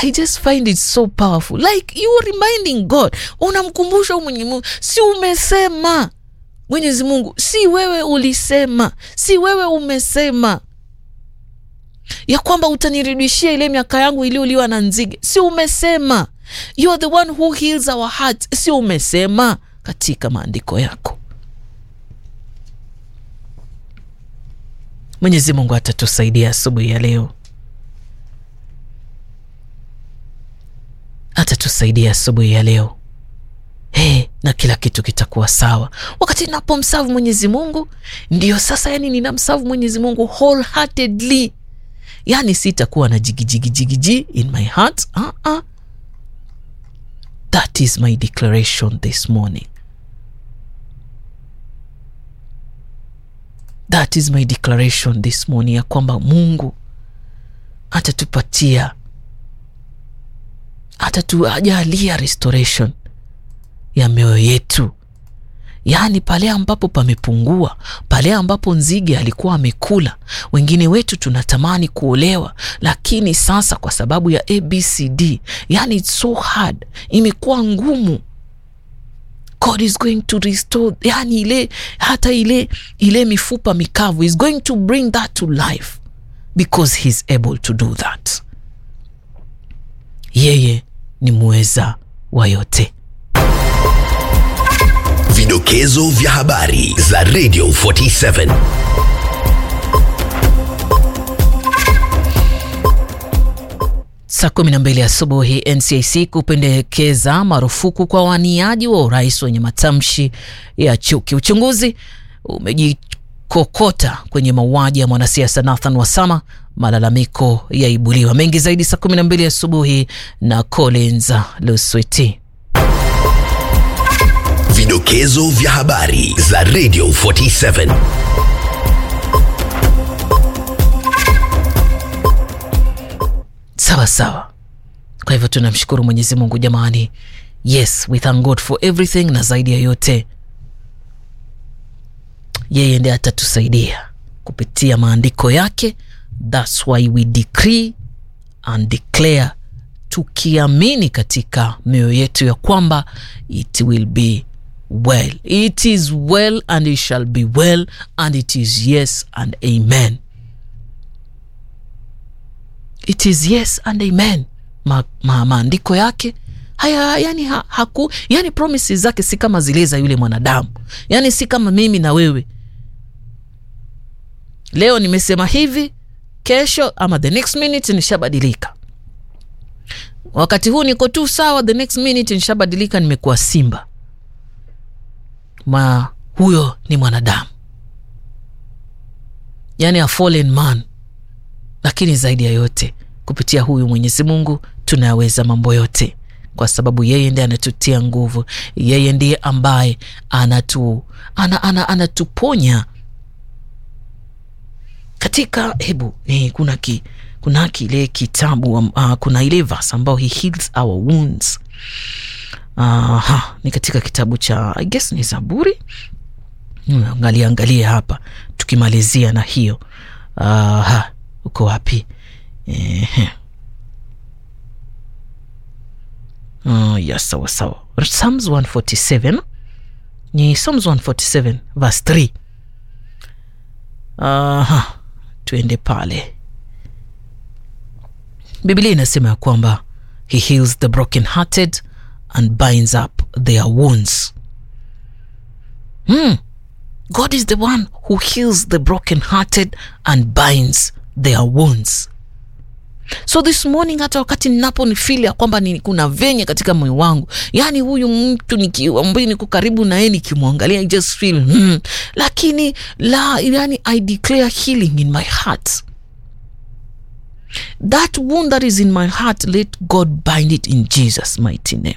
I just find it so powerful like you are reminding God, unamkumbusha mwenye Mungu, si umesema Mwenyezi Mungu, si wewe ulisema, si wewe umesema ya kwamba utanirudishia ile miaka yangu iliyoliwa na nzige, si umesema? You are the one who heals our hearts, si umesema katika maandiko yako? Mwenyezi Mungu atatusaidia asubuhi ya leo, atatusaidia asubuhi ya leo. Hey, na kila kitu kitakuwa sawa wakati napomsavu Mwenyezi Mungu. Ndiyo sasa, yani ninamsavu Mwenyezi Mungu wholeheartedly, yani sitakuwa na jigijigijigiji in my heart uh -uh. That is my declaration this morning. That is my declaration this morning, ya kwamba Mungu atatupatia atatuajalia restoration ya mioyo yetu, yaani pale ambapo pamepungua, pale ambapo nzige alikuwa amekula. Wengine wetu tunatamani kuolewa, lakini sasa kwa sababu ya ABCD, yani it's so hard, imekuwa ngumu. God is going to restore, yani ile hata ile ile mifupa mikavu is going to bring that to life because he's able to do that. Yeye ni muweza wa yote. Vidokezo vya habari za Radio 47. Saa kumi na mbili asubuhi, NCIC kupendekeza marufuku kwa waniaji wa urais wenye matamshi ya chuki. Uchunguzi umejikokota kwenye mauaji ya mwanasiasa Nathan Wasama, malalamiko yaibuliwa. Mengi zaidi saa kumi na mbili asubuhi na Collins Lusweti. Vidokezo vya habari za Radio 47. Sawa sawa. Kwa hivyo tunamshukuru Mwenyezi Mungu jamani. Yes, we thank God for everything, na zaidi ya yote yeye ndiye atatusaidia kupitia maandiko yake. That's why we decree and declare, tukiamini katika mioyo yetu ya kwamba it will be well, it is well and it shall be well and it is yes and amen. It is yes and amen. Ma, ma, maandiko yake haya yani, ha, haku, yani promises zake si kama zile za yule mwanadamu, yani si kama mimi na wewe. Leo nimesema hivi, kesho ama the next minute nishabadilika. Wakati huu niko tu sawa, the next minute nishabadilika, nimekuwa simba. Ma huyo ni mwanadamu, yani a fallen man lakini zaidi ya yote kupitia huyu Mwenyezi Mungu tunayaweza mambo yote, kwa sababu yeye ndiye anatutia nguvu. Yeye ndiye ambaye anatu, ana, ana, anatuponya katika hebu eh, kuna ki, kuna kile kitabu uh, kuna ile verse ambao he heals our wounds uh, ni katika kitabu cha I guess ni Zaburi. Angalia angalia hapa tukimalizia na hiyo uh, uko wapi? Ehe. Uh, yes, sawa sawa. Psalms 147 ni Psalms 147 verse 3. Aha, tuende pale. Biblia inasema ya kwamba he heals the broken hearted and binds up their wounds. Hmm. God is the one who heals the broken-hearted and binds their wounds. So this morning, hata wakati ninapo nifili ya kwamba ni kuna venye katika moyo wangu, yani huyu mtu ambaye niko karibu na yeye nikimwangalia, I just feel hmm, lakini la, yani I declare healing in my heart. That wound that is in my heart, let God bind it in Jesus mighty name.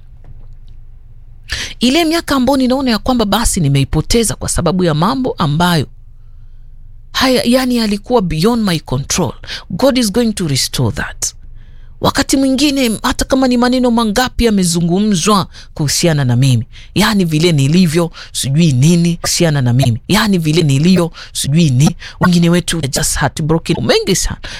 Ile miaka ambayo ninaona ya kwamba basi nimeipoteza kwa sababu ya mambo ambayo haya, yani alikuwa beyond my control, God is going to restore that. Wakati mwingine hata kama ni maneno mangapi yamezungumzwa kuhusiana na mimi, yani vile nilivyo sijui nini kuhusiana na mimi, yani vile nilivyo sijui nini. Wengine wetu just heartbroken, mengi sana